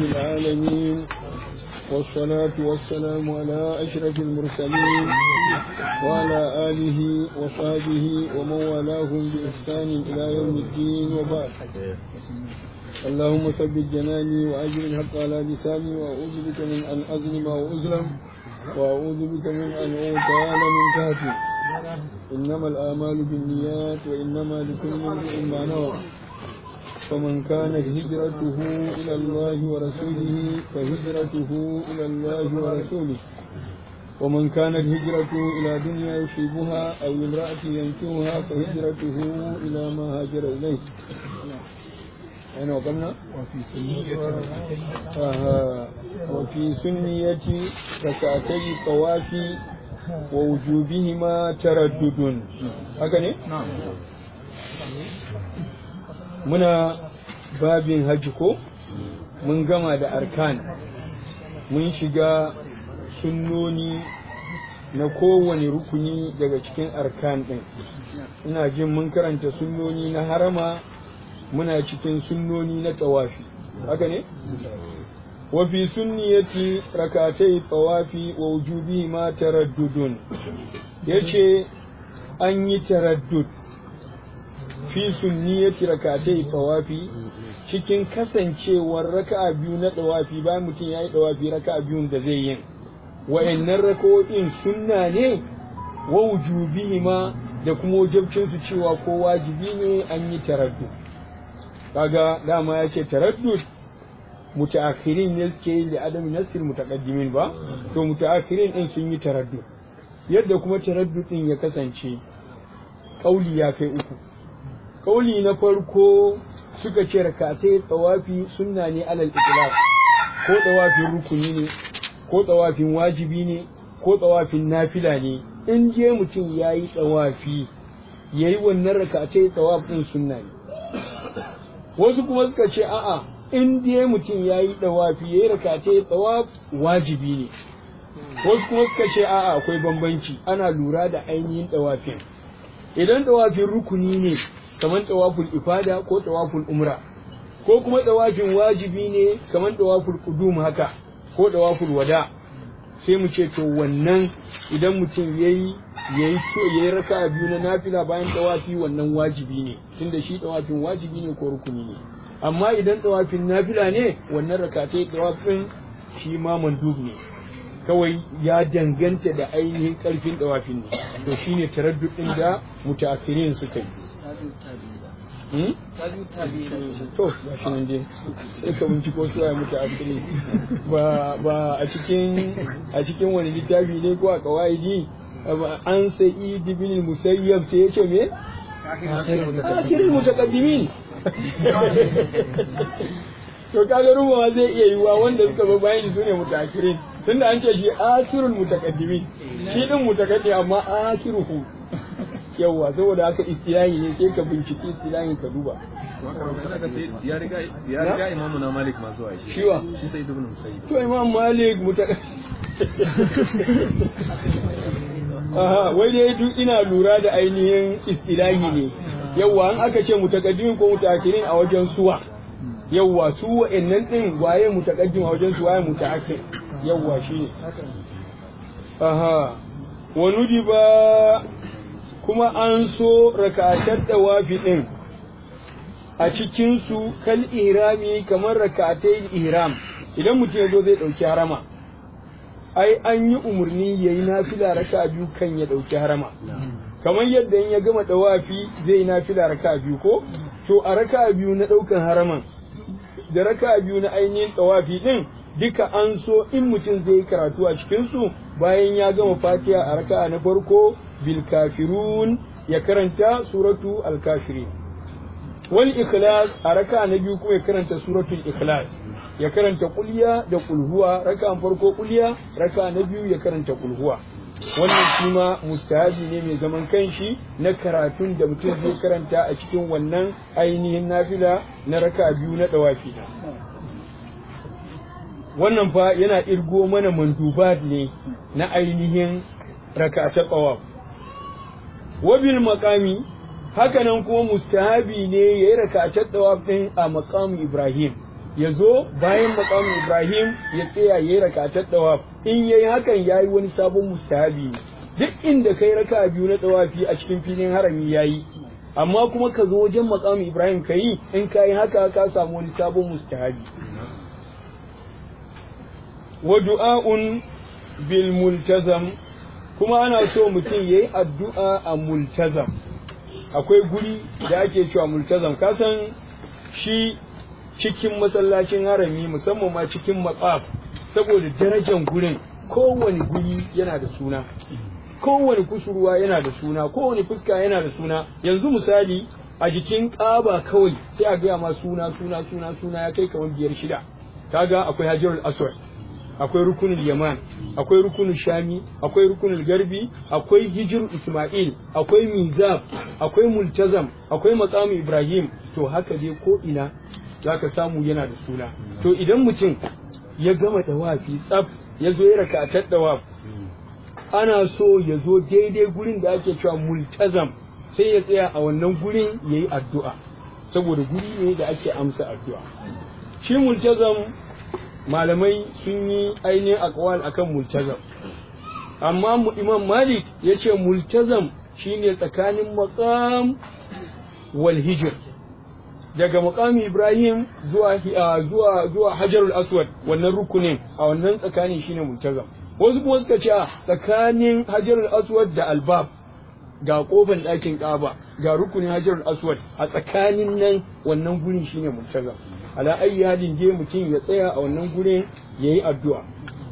العالمين والصلاة والسلام على أشرف المرسلين وعلى آله وصحبه ومن والاهم بإحسان إلى يوم الدين وبعد اللهم ثبت جناني وأجر الحق على لساني وأعوذ بك من أن أظلم أو أظلم وأعوذ بك من أن أغتال من تحتي إنما الآمال بالنيات وإنما لكل امرئ ما نوى فمن كانت هجرته إلى الله ورسوله فهجرته إلى الله ورسوله ومن كانت هجرته إلى دنيا يصيبها أو امرأة ينكوها فهجرته إلى ما هاجر إليه أين وقمنا؟ وفي سنية آه وفي سنية ركعتي الطواف ووجوبهما تردد هكذا نعم muna babin hajji ko mun gama da arkan mun shiga sunnoni na kowane rukuni daga cikin arkan ɗin ina jin mun karanta sunnoni na harama muna cikin sunnoni na tawafi haka ne wa fi sunniyati rakatai tawafi wa wujubi ma taraddudun yace an yi taraddud fi sunniyati rakatai tawafi cikin kasancewar raka'a biyu na tawafi bayan mutum yayi tawafi raka'a biyun da zai yin wa'annan raka'o'in sunna ne wa wujubihima da kuma wajibcin su cewa ko wajibi ne an yi taraddud kaga dama yake taraddud mutaakhirin ne suke yi da adam nasir mutaqaddimin ba to mutaakhirin din sun yi taraddud yadda kuma taraddud din ya kasance kauli ya kai uku kauli na farko suka ce rakatai tsawafi sunna ne alal itlaq ko tsawafin rukuni ne ko tsawafin wajibi ne ko tsawafin nafila ne in je mutum ya yi tsawafi ya yi wannan rakatai tsawaf ɗin sunna ne wasu kuma suka ce a'a in je mutum ya yi tsawafi ya yi rakatai tsawaf wajibi ne wasu kuma suka ce a'a akwai bambanci ana lura da ainihin tsawafin idan tsawafin rukuni ne kamar tawaful ifada ko tawaful umra ko kuma tawafin wajibi ne kamar tawaful qudum haka ko tawaful wada sai mu ce to wannan idan mutum yayi yayi so yayi raka'a biyu na nafila bayan tawafi wannan wajibi ne tunda shi tawafin wajibi ne ko rukuni ne amma idan tawafin nafila ne wannan rakatai tawafin shi ma mandub ne kawai ya danganta da ainihin karfin tawafin ne to shine taraddud din da mutaakhirin suka yi to ga shi nan dai sai ka binciko su ya mutu asiri ba ba a cikin a cikin wani littafi ne ko a kawaidi an sai ibn musayyab sai yace me akhirin mutaqaddimin to kaga ruwa zai iya yiwa wanda suka zo bayan su ne mutaakhirin tunda an ce shi akhirul mutaqaddimin shi din mutaqaddim amma akhiruhu yawwa saboda haka istilahi ne sai ka binciki istilahin ka duba ya riga ya riga imamu na malik ma zuwa shi shiwa shi sai ibn musayyib to imam malik muta aha wai dai duk ina lura da ainihin istilahi ne yawwa an aka ce mutakaddimin ko mutaakhirin a wajen suwa yawwa su wa'annan din waye mutakaddim a wajen su waye mutaakhir yawwa shine aha wa nudiba kuma an so rakatar dawafi ɗin a cikinsu kal ihrami kamar rakatai ihram idan mutum ya zo zai ɗauki harama ai an yi umarni ya yi nafila raka biyu kan ya ɗauki harama kamar yadda in ya gama dawafi zai yi nafila raka biyu ko to a raka biyu na ɗaukan haraman da raka biyu na ainihin dawafi ɗin duka an so in mutum zai yi karatu a cikinsu bayan ya gama fatiha a raka na farko bil kafirun ya karanta suratu al kafirin wal ikhlas a raka na biyu kuma ya karanta suratul ikhlas ya karanta kulliya da kulhuwa raka farko kulliya raka na biyu ya karanta kulhuwa wannan shi ma mustahabi ne mai zaman kanshi na karatun da mutum zai karanta a cikin wannan ainihin nafila na raka biyu na dawafi wannan fa yana irgo mana mandubat ne na ainihin raka ta tsawaf wabil makami hakanan kuma mustahabi ne ya yi rakatar tawaf din a maqam Ibrahim ya zo bayan makamin Ibrahim ya tsaya ya yi rakatar dawaf in yayi hakan yayi wani sabon mustahabi duk inda kai raka biyu na dawafi a cikin filin harami yayi amma kuma ka zo wajen makamin Ibrahim ka yi in ka yi haka ka samu wani sabon mustahabi wa du'a'un bil multazam kuma ana so mutum yayi addu'a a multazam akwai guri da ake cewa multazam kasan shi cikin masallacin harami musamman ma cikin matsaf saboda darajar gurin kowane guri yana da suna kowane kusurwa yana da suna kowane fuska yana da suna yanzu misali a jikin ƙaba kawai sai a gaya ma suna suna suna suna ya kai kamar biyar shida kaga akwai hajarul aswad akwai rukunin yaman akwai rukunin shami akwai rukunin garbi akwai hijir isma'il akwai mizab akwai multazam akwai maqamu ibrahim to haka dai ko ina zaka samu yana da suna to idan mutum ya gama dawafi tsaf ya zo ya rakatar dawaf ana so ya zo daidai gurin da ake cewa multazam sai ya tsaya a wannan gurin ya yi addu'a saboda guri ne da ake amsa addu'a shi multazam malamai sun yi ainihin akwal akan multazam amma mu imam malik ya ce multazam shine tsakanin maqam wal hijr daga maqami ibrahim zuwa zuwa zuwa hajarul aswad wannan rukunin a wannan tsakanin shine multazam wasu kuma suka ce tsakanin hajarul aswad da albab ga kofar ɗakin ƙaba ga rukunin hajarul aswad a tsakanin nan wannan gurin shine multazam ala ayi halin je mutum ya tsaya a wannan gurin ya yi addu'a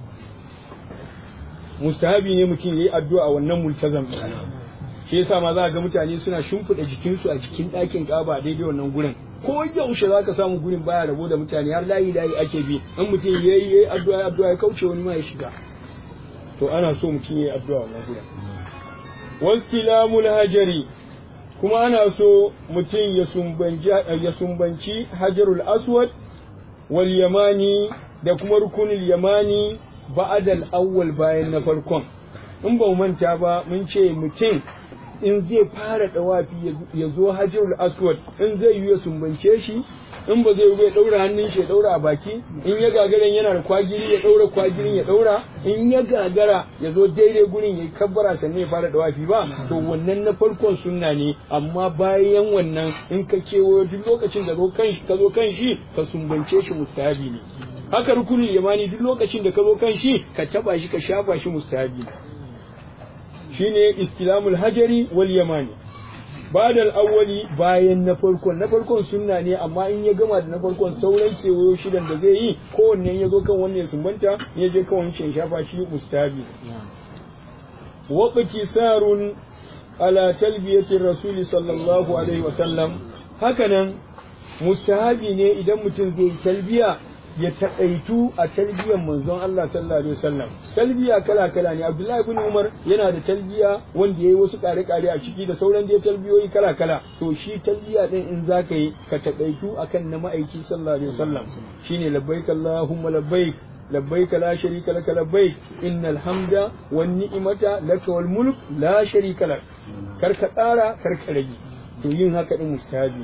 mustahabi ne mutum ya yi addu'a a wannan multazam shi yasa ma za ga mutane suna shimfiɗa jikinsu a jikin ɗakin ƙaba a daidai wannan gurin ko yaushe za ka samu gurin baya rabo da mutane har layi layi ake bi in mutum ya yi yayi addu'a addu'a ya kauce wani ma ya shiga to ana so mutum ya yi addu'a wannan gurin wastilamul hajari kuma ana so mutum ya sumbanci hajarul aswad wal yamani da kuma rukunul yamani ba'adal awwal bayan na farkon in ba manta ba mun ce mutum in zai fara dawafi ya zo hajarul aswad in zai yi ya sumbance shi in ba zai ya daura hannun shi ya daura a baki in ya gagara yana da kwagiri ya daura kwagirin ya daura in ya gagara ya zo daidai gurin ya kabbara sannan ya fara dawafi ba to wannan na farkon sunna ne amma bayan wannan in ka kewayo duk lokacin da ka zo kan shi ka sumbance shi mustahabi ne haka rukunin yamani duk lokacin da ka zo kan shi ka taba shi ka shafa shi mustahabi ne shine istilamul hajari wal yamani badal awwali bayan na farkon na farkon sunna ne amma in ya gama da na farkon sauran kewayo shidan da zai yi kowanne ya zo kan wannan ya sumbanta ya je kan wancan shafa shi mustabi waqti sarun ala talbiyati rasuli sallallahu alaihi wa sallam hakanan mustahabi ne idan mutum zai talbiya ya taƙaitu a talbiyan manzon Allah sallallahu alaihi wasallam talbiya kala kala ne Abdullahi ibn Umar yana da talbiya wanda yayi wasu kare kare a ciki da sauran da talbiyoyi kala kala to shi talbiya din in zaka yi ka taƙaitu akan na ma'aiki sallallahu alaihi wasallam shine labbaik Allahumma labbaik labbaik la sharika laka labbaik innal hamda wan ni'mata laka wal mulk la sharika lak kar ka tsara kar ka rage to yin haka din mustahabi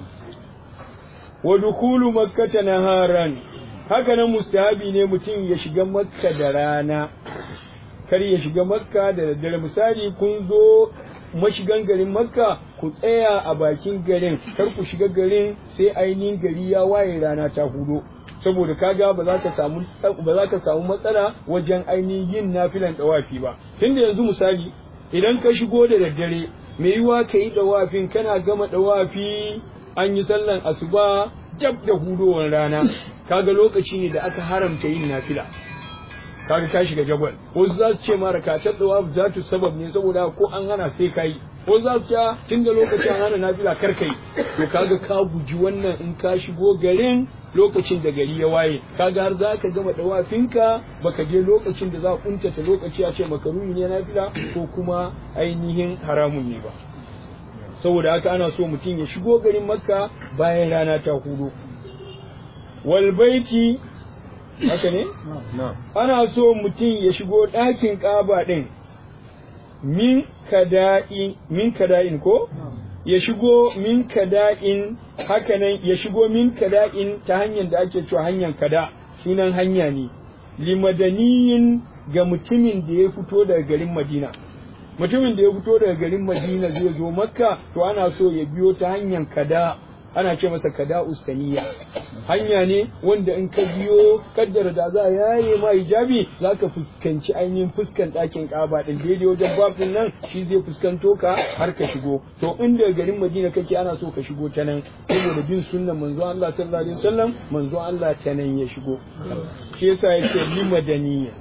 wa dukulu makkata naharan haka nan mustahabi ne mutum ya shiga makka da rana kar ya shiga makka da daddare misali kun zo mashigan garin makka ku tsaya a bakin garin kar ku shiga garin sai ainihin gari ya waye rana ta hudo saboda kaga ba za ka samu ba za ka samu matsala wajen ainihin yin nafilan dawafi ba tunda yanzu misali idan ka shigo da daddare me yiwa ka yi dawafin kana gama dawafi an yi sallan asuba dab da hudowar rana kaga lokaci ne da aka haramta yin nafila kaga ka shiga jagwal wasu za su ce ma rakatar da za tu sabab ne saboda ko an hana sai kai wasu za su ce tun da lokaci an hana nafila kar kai to kaga ka guji wannan in ka shigo garin lokacin da gari ya waye kaga har za ka gama dawafinka baka je lokacin da za a kuntata lokaci a ce makaruni ne nafila ko kuma ainihin haramun ne ba saboda haka ana so mutum ya shigo garin makka bayan rana ta hudu wal baiti haka ne ana so mutum ya shigo ɗakin ƙaba ɗin min kada'in min kada'in ko ya shigo min kada'in hakanan ya shigo min kada'in ta hanyar da ake cewa hanyar kada sunan hanya ne limadaniyin ga mutumin da ya fito daga garin Madina mutumin da ya fito daga garin Madina zai zo Makka to ana so ya biyo ta hanyar kada ana ce masa kada ustaniya hanya ne wanda in ka biyo kaddara da za a yaye ma hijabi za ka fuskanci ainihin fuskan ɗakin ƙaba ɗin daidai wajen babin nan shi zai fuskanto ka har ka shigo to inda garin madina kake ana so ka shigo ta nan saboda bin sunnan manzo Allah sallallahu alaihi wasallam manzo Allah ta nan ya shigo shi yasa yake limadaniya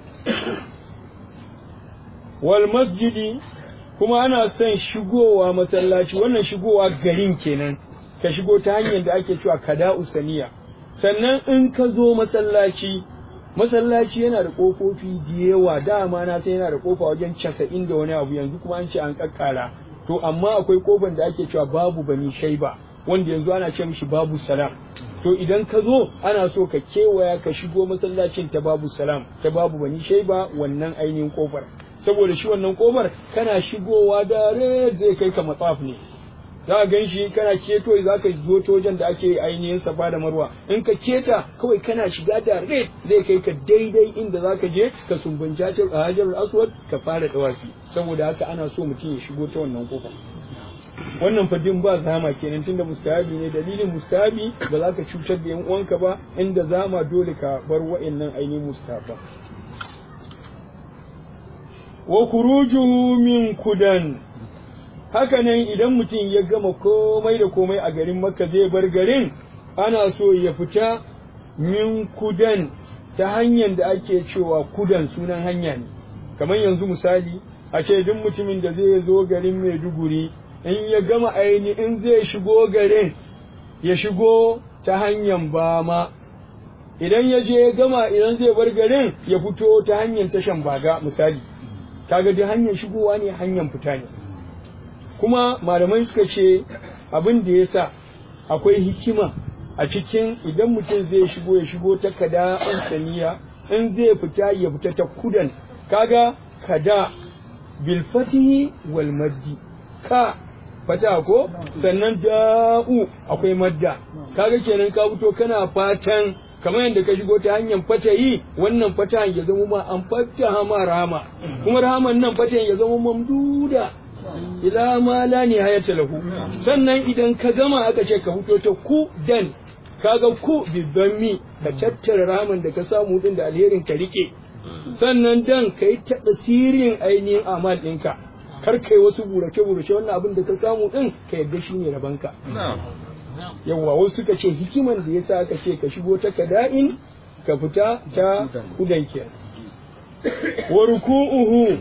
wal masjidi kuma ana son shigowa masallaci wannan shigowa garin kenan ka shigo ta hanyar da ake cewa kada usaniya sannan in ka zo masallaci masallaci yana da kofofi da yawa dama na sai yana da kofa wajen casa'in da wani abu yanzu kuma an ce an kakkara to amma akwai kofan da ake cewa babu bani shaiba wanda yanzu ana ce mishi babu salam to idan ka zo ana so ka kewaya ka shigo masallacin ta babu salam ta babu bani shaiba wannan ainihin kofar saboda shi wannan kofar kana shigowa da zai kai ka matsaf ne za ka gan shi kana keto za ka zo ta wajen da ake ainihin safa da marwa in ka keta kawai kana shiga da red zai kai ka daidai inda za ka je ka sumbunci a hajar aswad ka fara dawafi saboda haka ana so mutum ya shigo ta wannan kofa wannan fadin ba zama kenan tunda mustahabi ne dalilin mustahabi ba za ka cutar da yan uwanka ba inda zama dole ka bar wa'annan ainihin mustahaba wa kurujuhu min kudan haka nan idan mutum ya gama komai da komai a garin makka zai bar garin ana so ya fita min kudan ta hanyar da ake cewa kudan sunan hanya ne kamar yanzu misali a ce duk mutumin da zai zo garin maiduguri in ya gama aini in zai shigo garin ya shigo ta hanyar bama idan ya je ya gama idan zai bar garin ya fito ta hanyar tashan baga misali kaga duk hanyar shigowa ne hanyar fita ne kuma malamai suka ce abin da ya sa akwai hikima a cikin idan mutum zai shigo ya shigo ta kada an saniya in zai fita ya fita ta kudan kaga kada bil fatihi wal maddi ka fata ko sannan da'u akwai madda kaga kenan ka fito kana fatan kamar yadda ka shigo ta hanyar fatayi wannan fatahan ya zama ma an fataha ma rahama kuma rahaman nan fatahan ya zama mamduda ila ma la nihayata lahu sannan idan ka gama aka ce ka fito ta ku dan kaga ku bidammi ka tattara ramin da ka samu din da alherin ka rike sannan dan kai ta sirin ainihin amal ɗinka kar kai wasu burace burace wannan abin da ka samu din ka yadda shine rabanka yawwa wasu suka ce hikiman da yasa aka ce ka shigo ta kada'in ka fita ta kudan wa ruku'uhu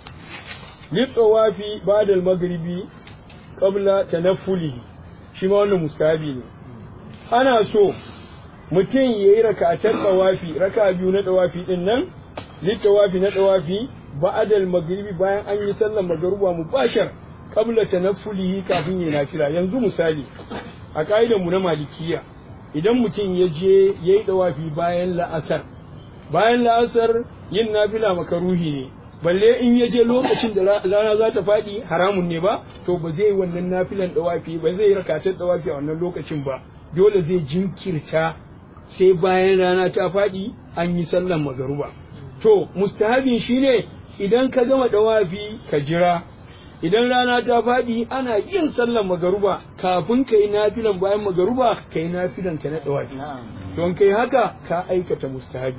litsawafi ba'da al-maghribi qabla tanaffulihi shi ma wannan mustahabi ne ana so mutum yayi raka'atan tsawafi raka biyu na tsawafi din nan litsawafi na tsawafi ba'da al-maghribi bayan an yi sallar magruba mubashar qabla tanaffulihi kafin yayi nafila yanzu misali a ka'idar mu na malikiya idan mutum ya je yayi tsawafi bayan la'asar bayan la'asar yin nafila makaruhi ne balle in ya je lokacin da rana za ta faɗi haramun ne ba to ba zai wannan nafilan dawafi ba zai rakatar dawafi a wannan lokacin ba dole zai jinkirta sai bayan rana ta faɗi an yi sallan magaruba to mustahabin shine idan ka gama dawafi ka jira idan rana ta faɗi ana yin sallan magaruba kafin ka yi nafilan bayan magaruba ka yi nafilan ka na dawafi don kai haka ka aikata mustahabi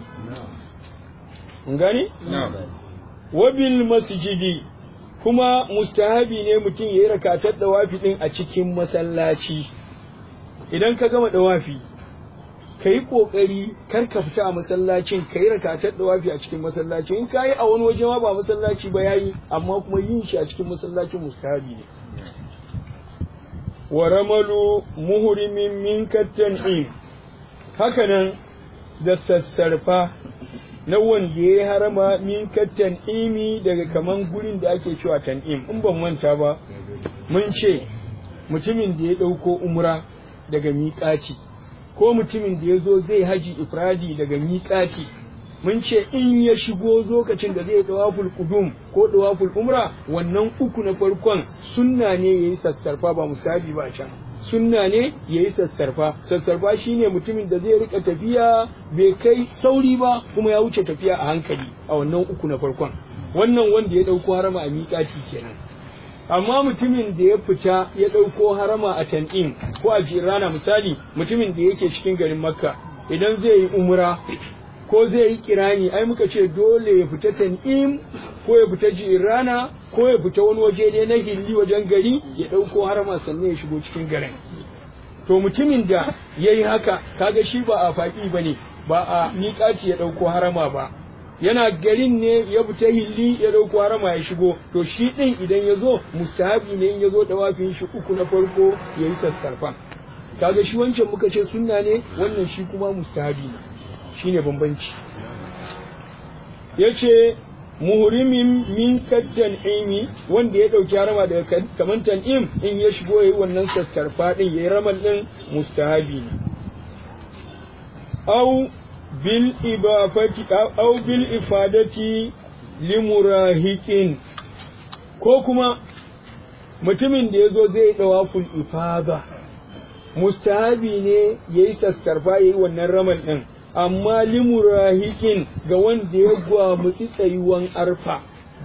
mun gane wabil masjidi kuma mustahabi ne mutum ya yi rakatar dawafi din a cikin masallaci idan ka gama dawafi ka yi ƙoƙari kar ka fita a masallacin ka yi rakatar dawafi a cikin masallaci in ka yi a wani waje ma ba masallaci ba yayi amma kuma yin shi a cikin masallacin mustahabi ne wa ramalu muhrimin min kattan'im hakanan da sassarfa na wanda ya harama min kattan imi daga kaman gurin da ake cewa tan'im in ban manta ba mun ce mutumin da ya ɗauko umra daga miƙaci ko mutumin da ya zo zai haji ifradi daga miƙaci mun ce in ya shigo lokacin da zai dawaful qudum ko dawaful umra wannan uku na farkon sunna ne yayi sassarfa ba mustahabi ba can sunna ne yayi sassarfa sassarfa shine mutumin da zai rika tafiya bai kai sauri ba kuma ya wuce tafiya a hankali a wannan uku na farkon wannan wanda ya dauko harama a miƙaci kenan amma mutumin da ya fita ya ɗauko harama a tan'im ko a jirana misali mutumin da yake cikin garin makka idan zai yi umra ko zai yi kirani ai muka ce dole ya fita tan'im ko ya fita jirana ko ya fita wani waje ne na hilli wajen gari ya ɗauko harama sannan ya shigo cikin garin to mutumin da ya yi haka kaga shi ba a faƙi ba ne ba a miƙaci ya ɗauko harama ba yana garin ne ya fita hilli ya dauko harama ya shigo to shi din idan ya zo mustahabi ne in ya zo dawafin shi uku na farko ya yi sassarfa kaga shi wancan muka ce sunna ne wannan shi kuma mustahabi ne shine bambanci yace muhrimin min kaddan imi wanda ya dauki harama daga kaman tan'im in ya shigo yayi wannan sassarfa din yayi ramal din mustahabi ne au bil ibafati au bil ifadati limurahiqin ko kuma mutumin da yazo zai dawaful ifada mustahabi ne yayi sassarfa yayi wannan ramal din amma limurahiqin ga wanda ya gwamutsi tsayuwan arfa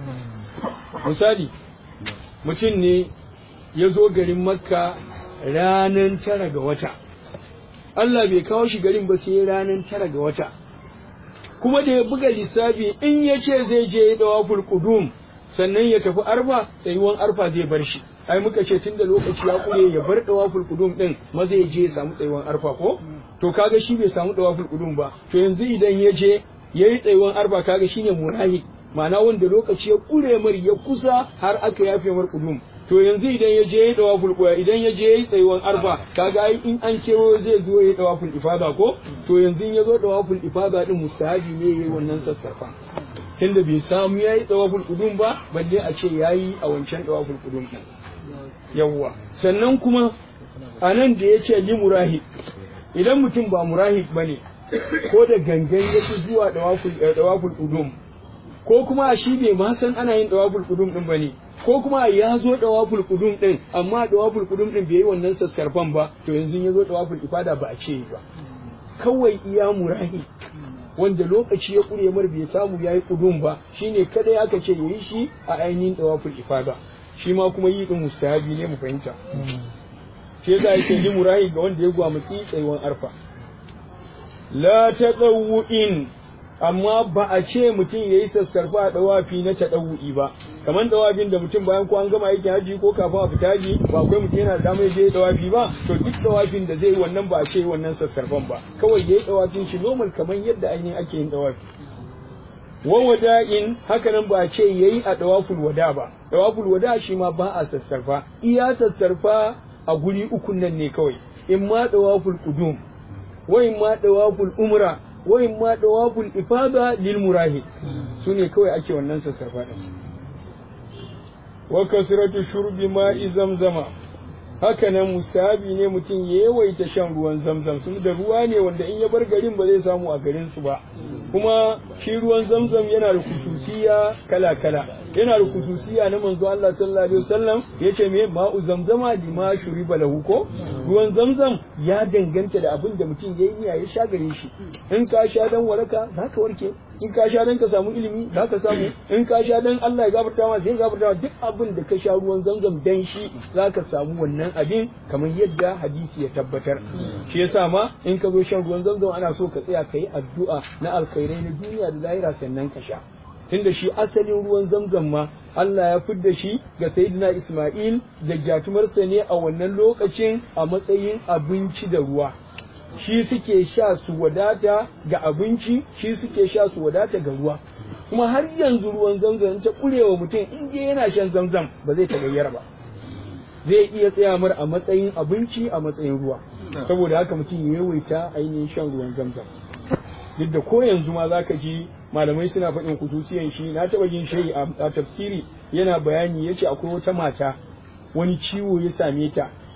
misali mutum ne ya zo garin makka ranar tara ga wata Allah bai kawo shi garin ba sai ranar tara ga wata kuma da ya buga lissafi in ya ce zai je ya dawa qudum sannan ya tafi arfa tsayuwan arfa zai bar shi ai muka ce tunda lokaci ya kure ya bar dawa qudum din maza ya je ya samu tsayuwan arfa ko to kaga shi bai samu dawa qudum ba to yanzu idan ya je yayi tsayuwan arfa kaga shine murahi ma'ana wanda lokaci ya kure mar ya kusa har aka yafe mar qudum to yanzu idan ya je ya dawaful qoya idan ya je ya tsayuwan arfa kaga ai in an kewo zai zo ya dawaful ifada ko to yanzu in ya zo dawaful ifada din mustahabi ne yayi wannan sassarfa tunda bai samu yayi dawaful qudum ba balle a ce yayi a wancan dawaful qudum din yawwa sannan kuma anan da yace li murahib idan mutum ba murahib bane ko da gangan yake zuwa dawaful dawaful qudum ko kuma shi bai ma san ana yin dawaful qudum din bane ko kuma ya zo dawaful qudum din amma dawaful qudum din bai yi wannan sassarfan ba to yanzu ya zo dawaful ifada ba a ce ba kawai iya murahi wanda lokaci ya kure mar bai samu yayi qudum ba shine kada ya aka ce yayi shi a ainihin dawaful ifada shi ma kuma yi din mustahabi ne mu fahimta shi yasa yake yi murahi ga wanda ya gwamutsi tsayuwan arfa la tadawu'in amma ba a ce mutum ya yi sassarfa a dawafi na taɗawu'i ba kamar dawafin da mutum bayan ko an gama aikin haji ko kafin a fita haji ba akwai mutum yana da damar ya je dawafi ba to duk dawafin da zai wannan ba a ce wannan sassarfan ba kawai ya yi dawafin shi normal kamar yadda ainihin ake yin dawafi wa wada'in haka nan ba a ce yayi a dawaful wada ba dawaful wada shi ma ba a sassarfa iya sassarfa a guri ukun nan ne kawai in ma dawaful qudum wa in ma dawaful umra wa in ma dawaful ifada lil murahid sune kawai ake wannan sassarfa din wa kasratu shurbi ma'i zamzama haka nan mustahabi ne mutum ya yawaita shan ruwan zamzam sun da ruwa ne wanda in ya bar garin ba zai samu a garin su ba kuma shi ruwan zamzam yana da kususiya kala kala yana da kususiya na manzo Allah sallallahu alaihi wasallam yace me ma'u zamzama lima shuriba lahu ko ruwan zamzam ya danganta da abin da mutum yayi niyya ya sha gare shi in ka sha dan waraka zaka warke in ka sha dan ka samu ilimi zaka samu in ka sha dan Allah ya gafarta ma zai gafarta ma duk abin da ka sha ruwan zamzam dan shi zaka samu wannan abin kamar yadda hadisi ya tabbatar shi yasa ma in ka zo shan ruwan zamzam ana so ka tsaya kai addu'a na alkhairai na duniya da lahira sannan ka sha tunda shi asalin ruwan zamzam ma Allah ya fidda shi ga Sayyidina Ismail da gyatumarsa ne a wannan lokacin a matsayin abinci da ruwa shi suke sha su wadata ga abinci shi suke sha su wadata ga ruwa kuma har yanzu ruwan zamzam ta kurewa mutum in je yana shan zamzam ba zai tagayyara ba zai iya tsaya mar a matsayin abinci a matsayin ruwa saboda haka mutum ya yawaita ainihin shan ruwan zamzam duk da ko yanzu ma zaka ji malamai suna faɗin kutusiyan shi na taɓa jin shi a tafsiri yana bayani yace akwai wata mata wani ciwo ya same ta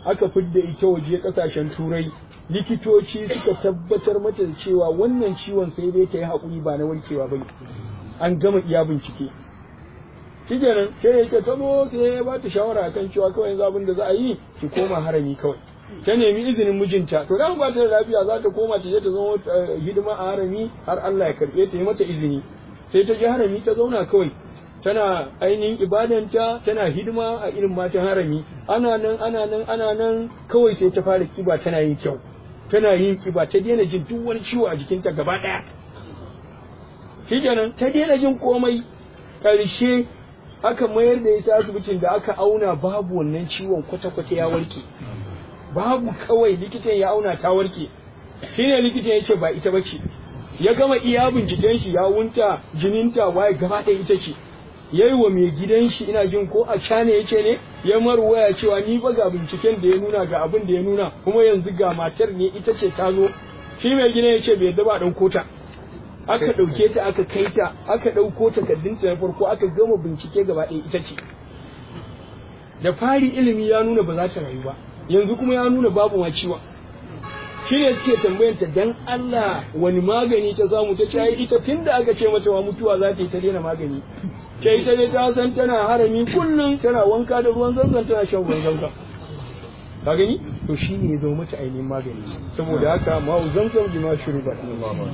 aka fidda ita waje kasashen turai likitoci suka tabbatar mata da cewa wannan ciwon sai dai ta yi haƙuri ba na warkewa ba an gama iya bincike shi kenan sai ya ce ta zo sai ya ba ta shawara akan cewa kawai yanzu abin da za a yi ki koma harami kawai ta nemi izinin mijinta to dan ba ta da lafiya za ta koma ta je ta zama hidima a harami har Allah ya karbe ta yi mata izini sai ta je harami ta zauna kawai tana ainihin ibadanta tana hidima a irin matan harami ana nan ana nan ana nan kawai sai ta fara kiba tana yin kyau tana yin kiba ta daina jin duk wani ciwo a jikinta gaba daya shikenan ta daina jin komai karshe aka mayar da ita asibitin da aka auna babu wannan ciwon kwata-kwata ya warke babu kawai likitan ya auna ta warke shine likitan ya ce ba ita bace ya gama iya binciken shi ya wunta jininta waye gaba ɗaya ita ce yayi wa mai gidan shi ina jin ko a cana yace ne ya marwaya cewa ni ba ga binciken da ya nuna ga abin da ya nuna kuma yanzu ga matar ne ita ce ta zo shi mai gidan yace bai yadda ba ɗauko ta aka ɗauke ta aka kai ta aka ɗauko takardunta na farko aka gama bincike gaba ɗaya ita ce da fari ilimi ya nuna ba za ta rayu ba yanzu kuma ya nuna babu ma ciwon shi ne suke tambayanta dan Allah wani magani ta samu ta ce ita tun da aka ce mata wa mutuwa za ta yi ta daina magani ce ita ne ta san tana harami kullum tana wanka da ruwan zanzan tana shan ruwan zanzan ka gani to shi ne ya zo mata ainihin magani saboda haka ma'u zanzan bi ma shuru ba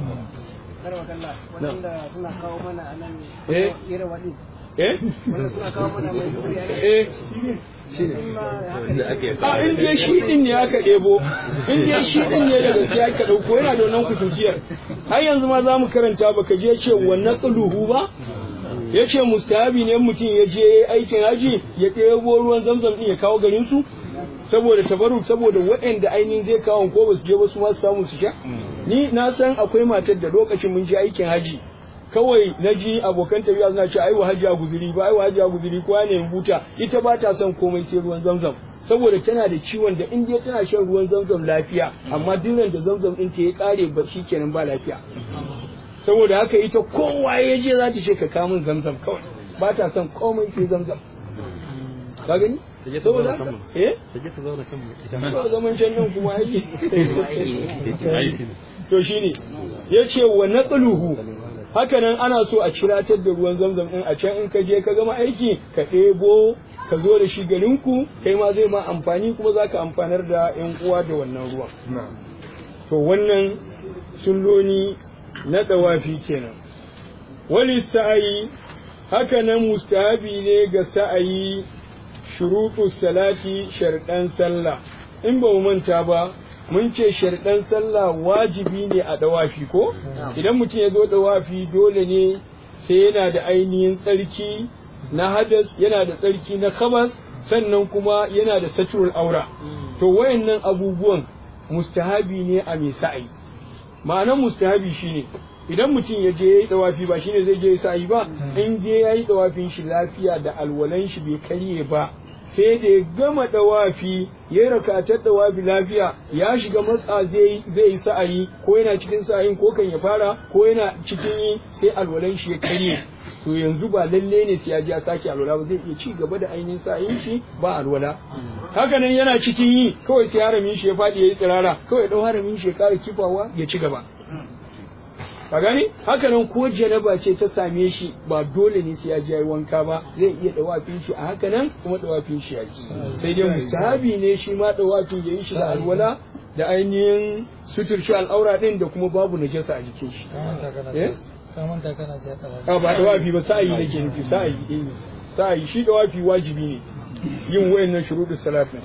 wanda suna kawo mana a nan Eh. irin waɗi eh wanda suna kawo mana mai duri a nan eh a in dai shi din ne aka ɗebo in dai shi din ne da gaskiya aka ɗauko yana da wannan kusurciyar har yanzu ma za mu karanta baka je ce wannan ƙaluhu ba ya ce mustahabi ne mutum ya je aikin haji ya ɗebo ruwan zamzam ɗin ya kawo garin su saboda tabaruk saboda waɗanda ainihin zai kawo ko ba su je ba su ma su samu su sha ni na san akwai matar da lokacin mun je aikin haji kawai na ji abokan tafiya suna ce ai wa hajiya guzuri ba ai wa hajiya guzuri ko ne buta ita ba ta son komai sai ruwan zamzam saboda tana da ciwon da in dai tana shan ruwan zamzam lafiya amma duk da zamzam din ta ya kare ba kenan ba lafiya saboda haka ita kowa ya je za ta ce ka kamun zamzam kawai ba ta son komai sai zamzam ka gani saboda haka eh Take ta zauna can ita ba zaman can nan kuma aiki to shine yace wa naqluhu hakanan ana so a ciratar da ruwan zamzam din a can in ka je ka gama aiki ka ɗebo ka zo da shi garinku kai ma zai ma amfani kuma za ka amfanar da yan uwa da wannan ruwan to wannan sulloni na dawafi kenan wali sa'ayi hakanan mustahabi ne ga sa'ayi shuruɗu salati sharɗan sallah in ba mu manta ba mun ce sharɗan sallah wajibi ne a dawafi ko idan mutum ya zo dawafi dole ne sai yana da ainihin tsarki na hadas yana da tsarki na khabas sannan kuma yana da saturul aura to wayannan abubuwan mustahabi ne a mai sa'ayi ma'anar mustahabi shine idan mutum ya je ya yi dawafi ba shine zai je ya sa'ayi ba in je ya yi dawafin shi lafiya da alwalan shi bai karye ba sai da ya gama dawafi ya yi rakatar dawafi lafiya ya shiga matsa zai zai yi sa'ayi ko yana cikin sa'ayin ko kan ya fara ko yana cikin yi sai alwalan shi ya karye to yanzu ba lalle ne sai ya ji ya sake alwala ba zai iya ci gaba da ainihin sa'ayin shi ba alwala haka nan yana cikin yi kawai sai haramin shi ya faɗi ya yi tsirara kawai ya ɗau haramin shi ya ƙara kifawa ya ci gaba ka gani haka nan ko janaba ce ta same shi ba dole ne sai ya je wanka ba zai iya dawafin shi a haka nan kuma dawafin shi ya yi sai dai mustahabi ne shi ma dawafin ya yi shi da alwala da ainihin suturci al'aura din da kuma babu najasa a jikin shi Eh? ka manta kana ce ka a ba dawafi ba sa'ayi nake nufi sa'ayi eh sa'ayi shi dawafi wajibi ne yin wayannan shuruɗin salatin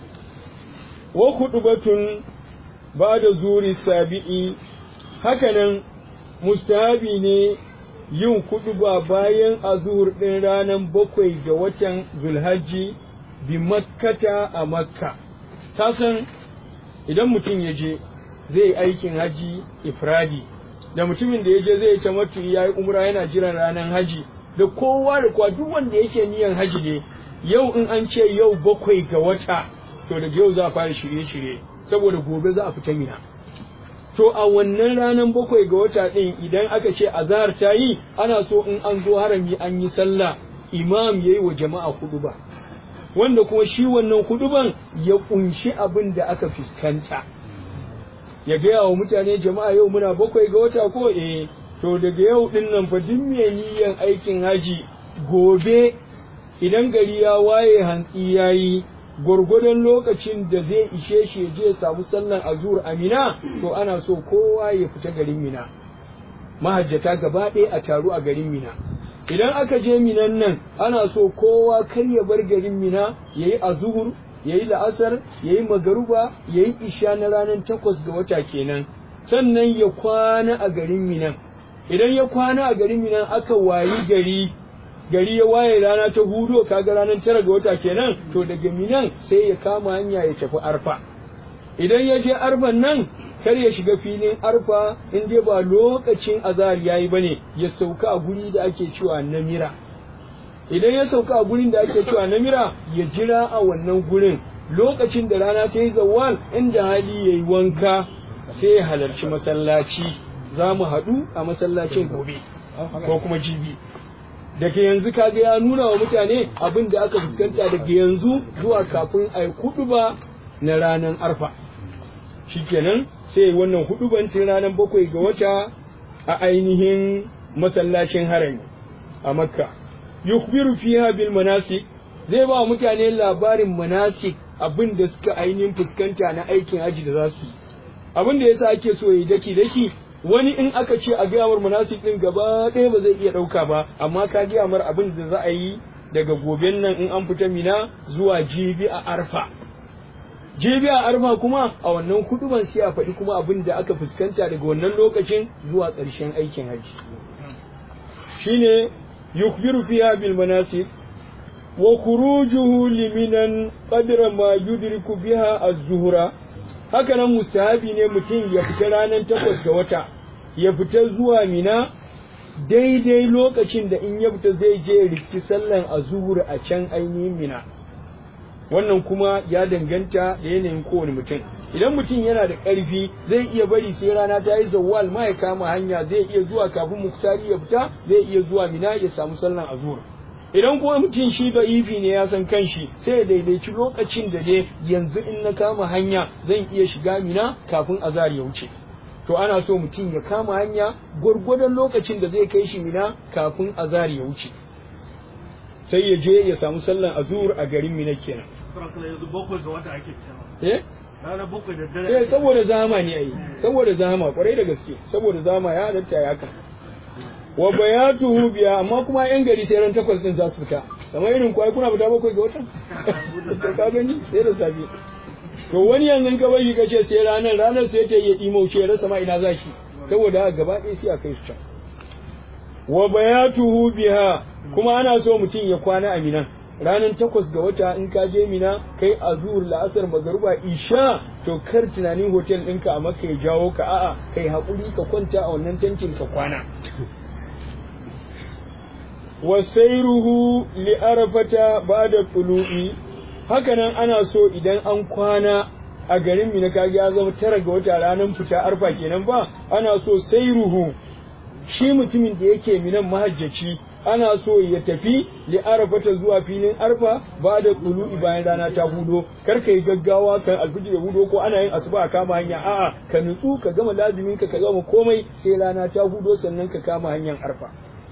wa hudubatun ba da zuri sabi'i hakanan mustahabi ne yin kuɗuba bayan azur ɗin ranar bakwai ga watan zulhajji bi makkata a makka ta san idan mutum ya je zai yi aikin haji ifradi da mutumin da ya je zai tamattu ya yi umra yana jiran ranar haji da kowa da kowa duk wanda yake niyan haji ne yau in an ce yau bakwai ga wata to daga yau za a fara shirye-shirye saboda gobe za a fita mina to a wannan ranar bakwai ga wata ɗin idan aka ce azahar ta yi ana so in an zo harami an yi sallah imam ya yi wa jama'a hudu ba wanda kuma shi wannan huduban ya kunshi abin da aka fuskanta ya gaya wa mutane jama'a yau muna bakwai ga wata ko eh to daga yau din nan fa duk mai niyyan aikin haji gobe idan gari ya waye hantsi yayi gwargwadon lokacin da zai ishe shi ya je samu sallan azur amina to ana so kowa ya fita garin mina mahajjata gaba ɗaya a taru a garin mina idan aka je minan nan ana so kowa kar ya bar garin mina ya yi azuhur ya yi la'asar ya yi magaruba ya yi isha na ranar takwas ga wata kenan sannan ya kwana a garin minan idan ya kwana a garin minan aka wayi gari gari ya waye rana ta hudu kaga ranar tara ga wata kenan to daga minan sai ya kama hanya ya tafi arfa idan ya je arfan nan kar ya shiga filin arfa in dai ba lokacin azhar yayi bane ya sauka a guri da ake cewa namira idan ya sauka a gurin da ake cewa namira ya jira a wannan gurin lokacin da rana ta yi zawal inda hali yayi wanka sai ya halarci masallaci za mu haɗu a masallacin gobe ko kuma jibi daga yanzu kaga ya nuna wa mutane abin da aka fuskanta daga yanzu zuwa kafin a yi ba na ranar arfa shikenan sai wannan hudubancin ranar bakwai ga wata a ainihin masallacin harami a makka yukbiru fiha bil manasik zai ba mutane labarin manasik abin da suka ainihin fuskanta na aikin haji da za su yi abin da yasa ake so yi daki daki wani in aka ce a gaya mar manasik din gaba ɗaya ba zai iya ɗauka ba amma ka gaya mar abin da za a yi daga goben nan in an fita mina zuwa jibi a arfa jibi a arfa kuma a wannan huduban sai a faɗi kuma abin da aka fuskanta daga wannan lokacin zuwa ƙarshen aikin hajji shine yukbiru fiha bil manasik wa khurujuhu liminan qadra ma yudriku biha az-zuhra haka nan mustahabi ne mutum ya fita ranar takwas ga wata ya fita zuwa mina daidai lokacin da in ya fita zai je rikki sallan azuhur a can ainihin mina wannan kuma ya danganta da yanayin kowane mutum idan mutum yana da ƙarfi zai iya bari sai rana ta yi zawwal ma ya kama hanya zai iya zuwa kafin muktari ya fita zai iya zuwa mina ya samu sallan azuhur idan kuma mutum shi da ifi ne ya san kanshi sai ya daidaici lokacin da dai yanzu in na kama hanya zan iya shiga mina kafin azar ya wuce to ana so mutum ya kama hanya gwargwadon lokacin da zai kai shi mina kafin azar ya wuce sai ya je ya samu sallan azur a garin mina kenan eh eh saboda zama ne ai saboda zama kwarai da gaske saboda zama ya halatta ya haka wa bayatuhu biya amma kuma yan gari sai ran takwas din za su fita kamar irin kwai kuna fita bakwai ga watan sai ka gani sai da safe to wani yanzu ka bari ka ce sai ranar ranar sai ta yi imauce ya rasa ma ina zaki saboda haka gaba ɗaya sai a kai su can wa bayatuhu biha kuma ana so mutum ya kwana a minan ranar takwas ga wata in ka je mina kai azur la'asar magaruba isha to kar tunanin hotel ɗinka a maka ya jawo ka a'a kai haƙuri ka kwanta a wannan tantin ka kwana wasairuhu li arafata ba'da tulu'i hakanan ana so idan an kwana a garin mina kage ya zama tara ga wata ranar fita arfa kenan ba ana so sairuhu shi mutumin da yake minan mahajjaci ana so ya tafi li arafata zuwa filin arfa ba da tulu'i bayan rana ta hudo kar ka yi gaggawa kan alfijir ya hudo ko ana yin asuba a kama hanya a'a ka nutsu ka gama lazimin ka ka gama komai sai rana ta hudo sannan ka kama hanyar arfa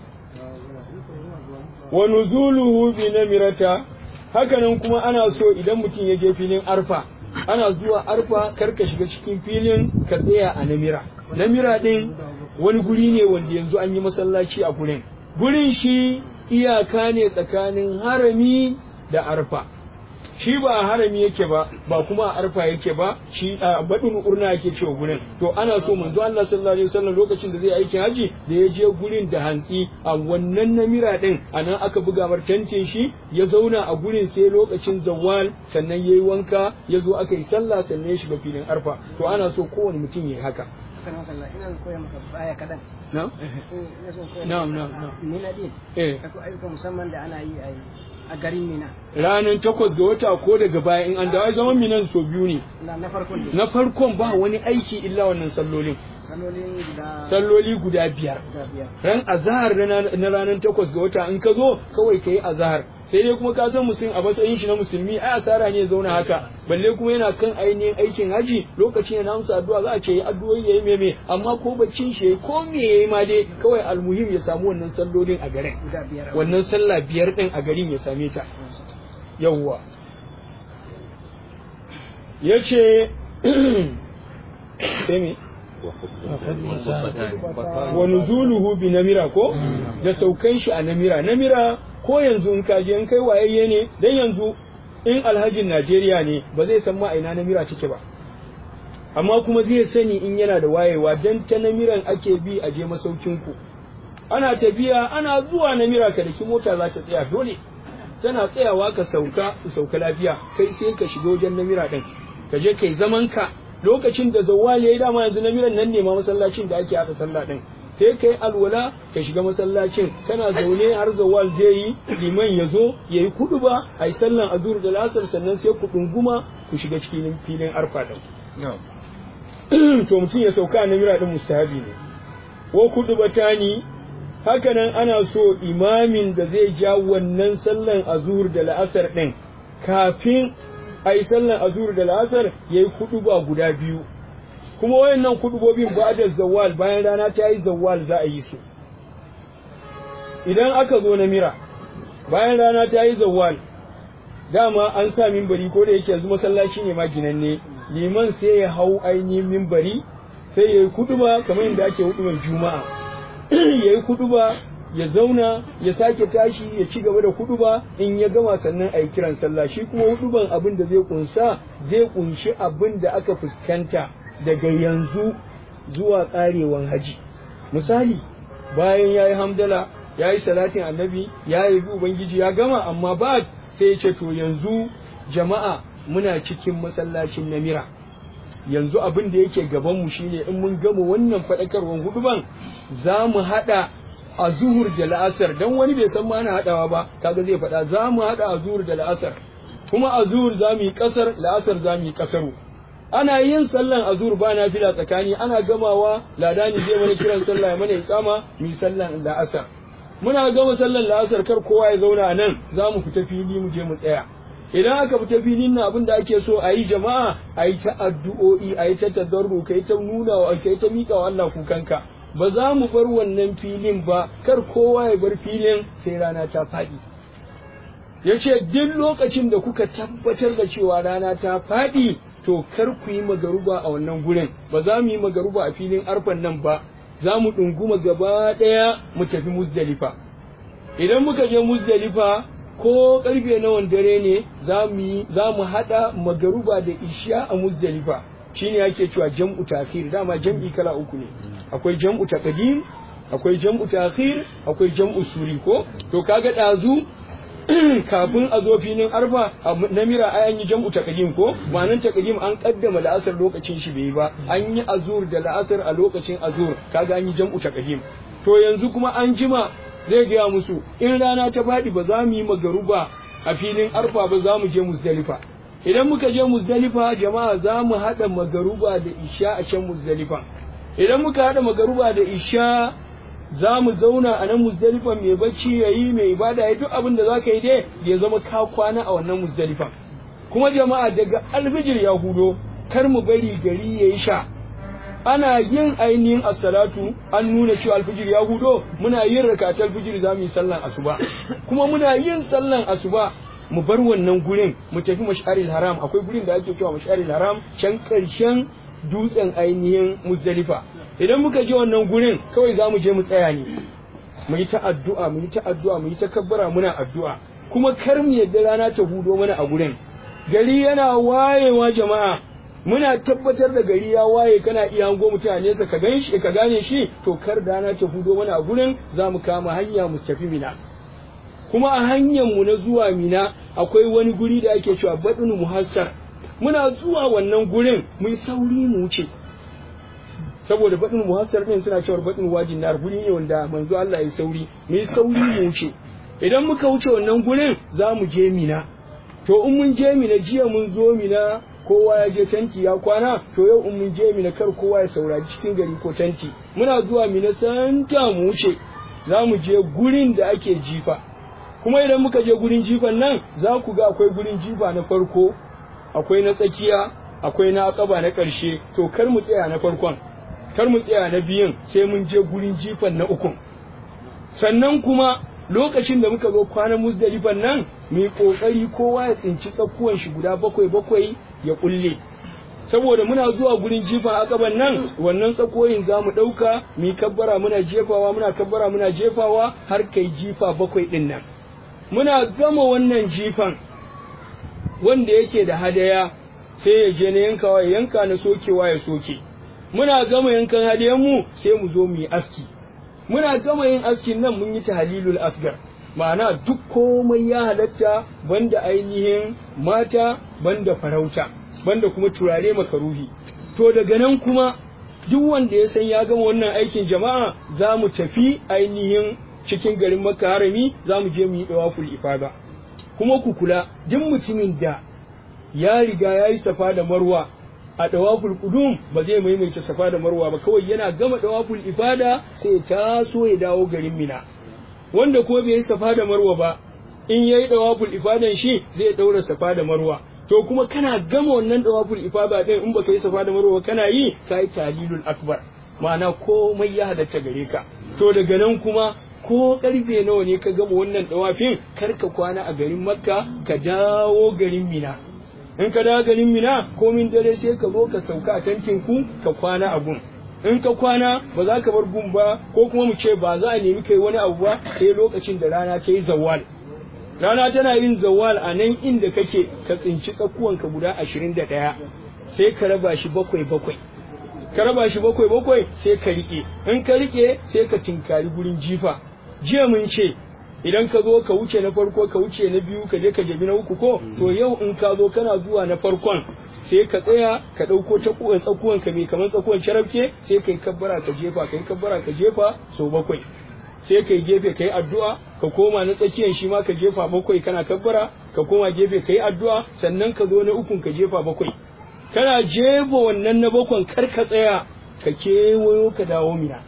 wa nuzuluhu bi namirata hakanan kuma ana so idan mutum ya je filin arfa ana zuwa arfa kar ka shiga cikin filin ka tsaya a namira namira din wani guri ne wanda yanzu an yi masallaci a gurin gurin shi iyaka ne tsakanin harami da arfa shi ba a harami yake ba ba kuma a arfa yake ba shi a badin urna yake cewa gurin to ana so manzo Allah sallallahu alaihi wasallam lokacin da zai aikin haji da ya je gurin da hantsi a wannan namira din anan aka buga mar tantin shi ya zauna a gurin sai lokacin zawal sannan yayi wanka ya zo aka yi sallah sannan ya shiga filin arfa to ana so kowane mutum ya haka ina koya maka baya kadan na na na na mina din eh akwai ayyuka musamman da ana yi a garin mina ranar takwas ga wata ko daga baya in an dawo ai zaman minan so biyu ne na na farkon ne na farkon ba wani aiki illa wannan sallolin Sallolin guda salloli guda biyar guda biyar. ran azahar na ranar takwas ga wata in ka zo kawai ka yi azahar sai dai kuma ka san musulmi a matsayin shi na musulmi ai asara ne ya zauna haka balle kuma yana kan ainihin aikin haji lokacin yana amsa addu'a za a ce yi addu'o'i yayi meme amma ko baccin shi yayi ko me yayi ma dai kawai almuhim ya samu wannan sallolin a garin Guda biyar. wannan sallah biyar din a garin ya same ta yawwa yace sai me wa nuzuluhu bi namira ko da saukan shi a namira namira ko yanzu in ka je in kai wayayye ne dan yanzu in alhajin Najeriya ne ba zai san ma a ina namira take ba amma kuma zai sani in yana da wayewa dan ta namiran ake bi a je masaukin ku ana tafiya ana zuwa namira ka daki mota za ta tsaya dole tana tsayawa ka sauka su sauka lafiya kai sai ka shiga wajen namira din ka je kai zaman ka lokacin da zawwal yayi dama yanzu namiran nan ne ma masallacin da ake haɗa sallah din sai kai alwala ka shiga masallacin kana zaune har zawwal zai yi liman ya zo ya yi kudu ba a yi sallan azur da lasar sannan sai ku ɗunguma ku shiga cikin filin arfa din to mutum ya sauka a namira din mustahabi ne wa kudu batani hakanan ana so imamin da zai ja wannan sallan azur da la'asar din kafin a yi sallan azur da la'asar ya yi kuduba guda biyu kuma wayannan kudubobin ba da zawal bayan rana ta yi zawal za a yi su idan aka zo na mira bayan rana ta yi zawal dama an sa mimbari ko da yake yanzu masallaci ne ma ginanne liman sai ya hau ainihin mimbari sai ya yi kuduba kamar yadda ake hudubar juma'a ya yi kuduba ya zauna ya sake tashi ya ci gaba da huduba in ya gama sannan a yi kiran sallah shi kuma huduban abin da zai kunsa zai kunshi abin da aka fuskanta daga yanzu zuwa karewan haji misali bayan ya yi hamdala ya yi salatin annabi ya yi bi ubangiji ya gama amma ba sai ya ce to yanzu jama'a muna cikin masallacin namira yanzu abin da yake gabanmu shine in mun gama wannan faɗakarwan huduban za mu haɗa a zuhur da la'asar dan wani bai san ma ana haɗawa ba kaga zai faɗa za mu haɗa a zuhur da la'asar kuma a zuhur za mu yi ƙasar la'asar za mu yi ƙasaru ana yin sallan azur ba na fila tsakani ana gamawa ladani zai mana kiran sallah ya mana iqama mu yi sallan la'asar muna gama sallan la'asar kar kowa ya zauna a nan za mu fita fili mu je mu tsaya idan aka fita filin nan abin da ake so a yi jama'a a yi ta addu'o'i a yi ta tadarru ka yi ta nuna wa ka yi ta miƙa wa Allah kukanka ba za mu bar wannan filin ba kar kowa ya bar filin sai rana ta faɗi ya ce duk lokacin da kuka tabbatar da cewa rana ta faɗi to kar ku yi magaruba a wannan gurin ba za mu yi magaruba a filin arfan nan ba za mu ɗunguma gaba ɗaya mu tafi musdalifa idan muka je musdalifa ko karfe nawan dare ne za mu haɗa magaruba da isha a musdalifa shine yake cewa jam'u ta'khir dama jam'i kala uku ne akwai jam'u taqdim akwai jam'u ta'khir akwai jam'u suri ko to kaga dazu kafin a zo filin arfa na mira ai an yi jam'u taqdim ko ma'anan taqdim an kaddama la'asar lokacin shi bai ba an yi azur da la'asar a lokacin azur kaga an yi jam'u taqdim to yanzu kuma an jima zai gaya musu in rana ta faɗi ba za mu yi magaruba a filin arfa ba za mu je musdalifa idan muka je musdalifa jama'a za mu haɗa magaruba da isha a can musdalifa idan muka haɗa magaruba da isha za mu zauna a nan musdalifa mai bacci ya yi mai ibada ya duk abin da za ka yi dai ya zama ka kwana a wannan musdalifa kuma jama'a daga alfijir ya hudo kar mu bari gari ya yi sha ana yin ainihin assalatu an nuna cewa alfijir ya hudo muna yin rakatar alfijir za mu yi sallan asuba kuma muna yin sallan asuba mu bar wannan gurin mu tafi mash'aril haram akwai gurin da ake cewa mash'aril haram can karshen dutsen ainihin muzdalifa idan muka je wannan gurin kawai za mu je mu tsaya ne mu yi ta addu'a mu yi ta addu'a mu yi ta kabbara muna addu'a kuma kar mu yadda rana ta hudo mana a gurin gari yana wayewa jama'a muna tabbatar da gari ya waye kana iya hango mutane sa ka gan shi ka gane shi to kar rana ta hudo mana a gurin za mu kama hanya mu tafi mina kuma a hanyar mu na zuwa mina akwai wani guri da ake cewa badin muhassar muna zuwa wannan gurin mun sauri mu wuce saboda badin muhassar din suna cewa badin wajin nar guri ne wanda manzo Allah ya sauri mu sauri mu wuce idan muka wuce wannan gurin za mu je mina to in mun je mina jiya mun zo mina kowa ya je tanti ya kwana to yau in mun je mina kar kowa ya saurari cikin gari ko tanti muna zuwa mina santa mu wuce za mu je gurin da ake jifa kuma idan muka je gurin jifan nan za ku ga akwai gurin jifa na farko akwai na tsakiya akwai na akaba na ƙarshe to kar mu tsaya na farkon kar mu tsaya na biyun sai mun je gurin jifan na ukun sannan kuma lokacin da muka zo kwanan musdalifan nan mu yi kokari kowa ya tsinci tsakuwan shi guda bakwai bakwai ya kulle saboda muna zuwa gurin jifan akaban nan wannan tsakoyin za mu ɗauka mu yi kabbara muna jefawa muna kabbara muna jefawa har kai jifa bakwai ɗin nan muna gama wannan jifan wanda yake da hadaya sai ya je na yankawa ya yanka na sokewa ya soke muna gama yankan hadayen mu sai mu zo mu yi aski muna gama yin askin nan mun yi tahlilul asgar ma'ana duk komai ya halatta banda ainihin mata banda farauta banda kuma turare makaruhi to daga nan kuma duk wanda ya san ya gama wannan aikin jama'a za mu tafi ainihin cikin garin makka harami za mu je mu yi dawaful ifada kuma ku kula duk mutumin da ya riga ya yi safa da marwa a dawaful qudum ba zai maimaita safa da marwa ba kawai yana gama dawaful ifada sai taso ya dawo garin mina wanda ko bai yi safa da marwa ba in yayi dawaful ifadan shi zai daura safa da marwa to kuma kana gama wannan dawaful ifada din in baka yi safa da marwa kana yi kai talilul akbar ma'ana komai ya halatta gare ka to daga nan kuma ko karfe nawa ne ka gama wannan dawafin kar ka kwana a garin makka ka dawo garin mina in ka dawo garin mina komin dare sai ka zo ka sauka a tankin ku ka kwana a gun in ka kwana ba za ka bar gun ba ko kuma mu ce ba za a nemi kai wani abu ba sai lokacin da rana ta yi zawal rana tana yin zawal a nan inda kake ka tsinci tsakuwanka guda ashirin da ɗaya sai ka raba shi bakwai bakwai ka raba shi bakwai bakwai sai ka riƙe in ka riƙe sai ka tinkari gurin jifa jiya mun ce idan ka zo ka wuce na farko ka wuce na biyu ka je ka jabi na uku ko to yau in ka zo kana zuwa na farkon sai ka tsaya ka ɗauko takuwan tsakuwan ka mai kamar tsakuwan carabke sai kai kabbara ka jefa kai kabbara ka jefa sau bakwai sai kai gefe kai addu'a ka koma na tsakiyan shi ma ka jefa bakwai kana kabbara ka koma gefe kai addu'a sannan ka zo na ukun ka jefa bakwai kana jefa wannan na bakwan kar ka tsaya ka kewayo ka dawo mina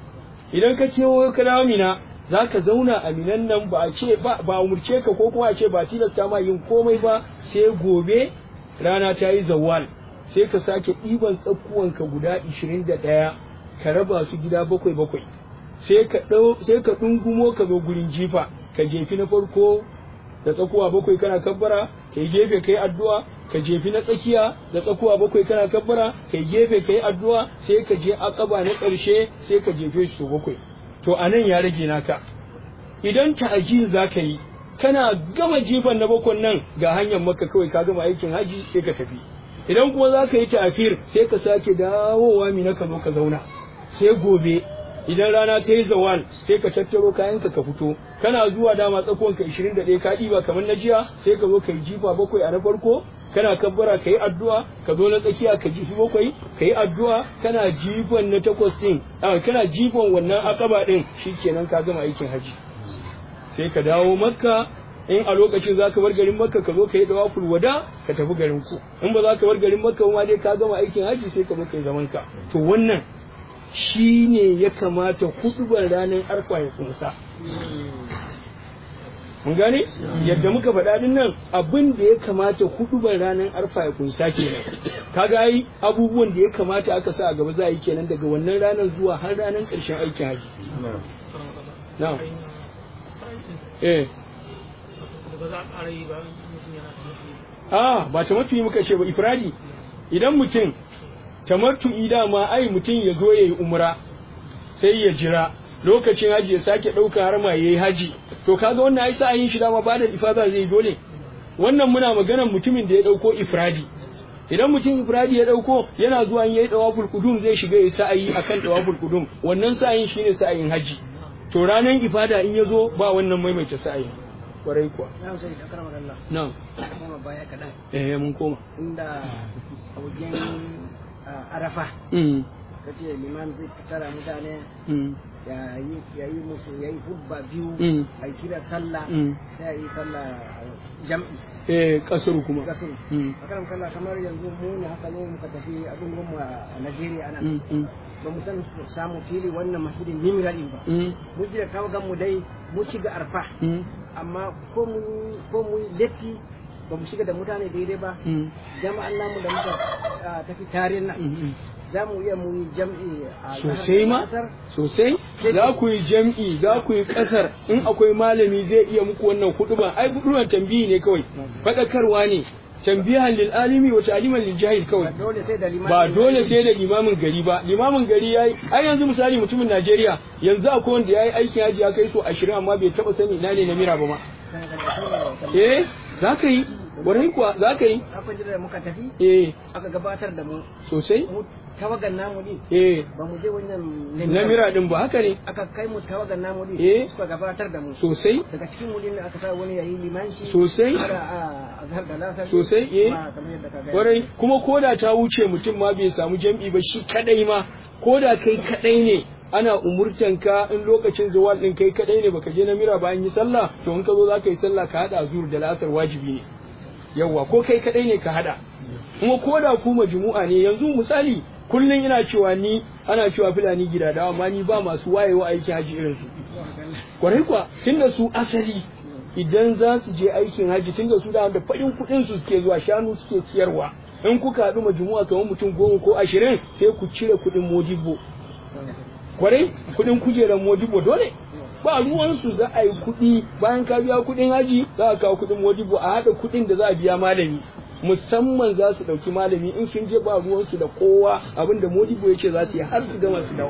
idan ka kewayo ka dawo mina za ka zauna a minan nan ba a ce ba ba umurce ka ko kuma a ce ba tilasta ma yin komai ba sai gobe rana ta yi zawal sai ka sake ɗiban tsakuwanka guda 21 ka raba su gida bakwai bakwai sai ka ɗau sai ka ɗungumo ka zo gurin jifa ka jefi na farko da tsakuwa bakwai kana kabbara kai gefe kai addu'a ka jefi na tsakiya da tsakuwa bakwai kana kabbara kai gefe kai addu'a sai ka je akaba na ƙarshe sai ka jefe su bakwai to anan ya rage naka idan ta'ajil za ka yi kana gama jifan na bakon nan ga hanyar maka kawai ka gama aikin haji sai ka tafi idan kuma za ka yi ta'afir sai ka sake dawowa mina ka zo ka zauna sai gobe idan rana ta yi zawal sai ka tattaro kayanka ka fito kana zuwa dama tsakon ka 21 ka ɗiba kamar na jiya sai ka zo ka yi jifa bakwai a na farko kana kabbara ka yi addu'a ka zo na tsakiya ka jifi bakwai ka yi addu'a kana jifan na takwas ɗin kana jifan wannan akaba ɗin shikenan ka gama aikin haji sai ka dawo makka in a lokacin za ka bar garin makka ka zo ka yi dawaful wada ka tafi garin ku in ba za ka bar garin makka ma dai ka gama aikin haji sai ka zo ka yi zaman ka to wannan shi ne ya kamata hudubar ranar arfa ya kunsa. Mun gane? Yadda muka faɗa din nan abin da ya kamata hudubar ranar arfa ya kunsa kenan. Kaga ai abubuwan da ya kamata aka sa a gaba za a yi kenan daga wannan ranar zuwa har ranar ƙarshen aikin haji. Na'am. Eh. Ah, ba ta mafi muka ce ba ifradi. Idan mutum tamattu'i dama ai mutum ya zo ya yi umra sai ya jira lokacin haji ya sake ɗauka har ma yayi haji to kaga wannan ai sa'ayin shi dama ba da ifada zai dole wannan muna maganar mutumin da ya ɗauko ifradi idan mutum ifradi ya ɗauko yana zuwa yayi dawaful qudum zai shiga ya sa'ayi akan dawaful qudum wannan sa'ayin shine sa'ayin haji to ranan ifada in ya zo ba wannan maimaita sa'ayi kwarai kuwa na sai da karamar Allah na'am kuma baya kaɗan eh mun koma inda a wajen ah, arafa mm ka ce liman zai tara mutane mm ya yi ya yi musu ya yi hubba biyu Mm. a kira sallah Mm. sai a yi sallah jam'i eh kasar kuma kasuru Mm. akaram kalla kamar yanzu mu ne haka ne muka tafi abin gwamma a Najeriya ana Mm, mm, ba mu san samu fili wannan masjidin nimira din ba mm, mu ji da tawagan mu dai mu ci ga arfa mm, amma ko mu ko mu letti ba mu shiga da mutane daidai ba mm, jama'an namu da muka ah, tafi tarin nan mm. za mu iya mu yi jam'i a sosai ma Asar. sosai za ku yi jam'i za ku yi kasar in akwai malami zai iya muku wannan huduban ai huduban tambihi ne kawai faɗakarwa ne tambihan lil alimi wa ta'liman lil jahil kawai ba dole sai da limami ba dole sai da limamin gari ba limamin gari yayi ai yanzu misali mutumin Najeriya yanzu akwai wanda yayi aikin haji ya kai so 20 amma bai taba sani ina ne na mira ba ma eh za ka yi warai kuwa za ka yi akwai da muka tafi eh aka gabatar da mu sosai mu tawagan namu din eh ba mu je wannan na mira din ba haka ne aka kai mu tawagan namu din Eh. suka gabatar da mu sosai daga cikin mu din aka sa wani yayi limanci Sosai. har a azhar da lasar Sosai, eh. ba kamar yadda ka ga Kwarai kuma koda ta wuce mutum ma bai samu jam'i ba shi kadai ma koda kai kadai ne ana umurtan ka in lokacin zawal din kai kadai ne baka je na mira bayan yi sallah to in ka zo zaka yi sallah ka hada zuhur da lasar wajibi ne yawwa ko kai kadai ne ka hada kuma koda ku majmu'a ne yanzu misali kullun ina cewa ni ana cewa fulani gida da amma ni ba masu wayewa aikin haji irin su kwarai kuwa tunda su asali idan za su je aikin haji tunda su da da faɗin kuɗin su suke zuwa shanu suke siyarwa in kuka haɗu majmu'a kamar mutum goma ko ashirin sai ku cire kuɗin modibo kwarai kuɗin kujerar modibo dole ba ruwansu za a yi kuɗi bayan ka biya kuɗin haji za a kawo kuɗin modibo a haɗa kuɗin da za a biya malami musamman za su ɗauki malami in sun je ba ruwansu da kowa abinda modibo ya ce za su yi har su gama su dawo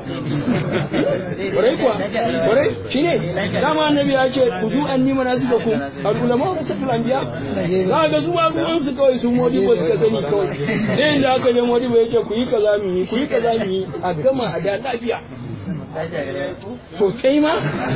kwarai kuwa kwarai shi ne dama annabi ya ce ku zu an nima na suka ku al'ulama wa rasatul anbiya za ga su ba ruwansu kawai sun modibo suka sani kawai ɗayan da aka je modibo ya ce ku yi kaza mu yi ku yi kaza mu yi a gama a da lafiya sosai ma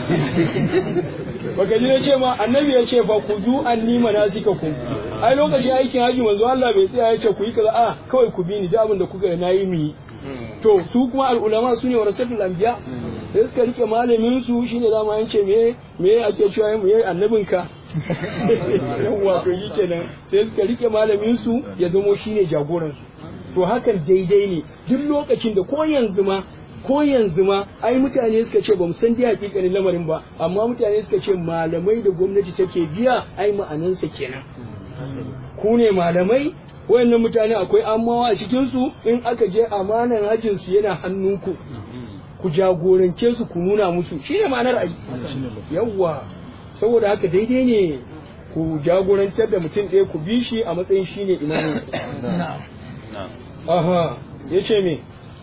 baka ji na ce ma annabi ya ce fa ku zu an nima na suka ku ai lokacin aikin haji manzo Allah bai tsaya ya ce ku yi kaza a kawai ku bi ni da abin da kuka yi nayi mu yi to su kuma al'ulama su ne warasatul anbiya sai suka rike malamin su shine dama an ce me me ake cewa mu yi annabinka yawwa to shi kenan sai suka rike malamin su ya zamo shine jagoran su to hakan daidai ne duk lokacin da ko yanzu ma ko yanzu ma ai mutane suka ce bamu san dai hakikanin lamarin ba amma mutane suka ce malamai da gwamnati take biya ai ma'anansa kenan ku ne malamai wayannan mutane akwai amawa a cikin su in aka je amanan hajjin su yana hannunku ku jagorance su ku nuna musu shine ma'anar ai yawwa saboda haka daidai ne ku jagorantar da mutum ɗaya ku bi shi a matsayin shine imamin aha yace me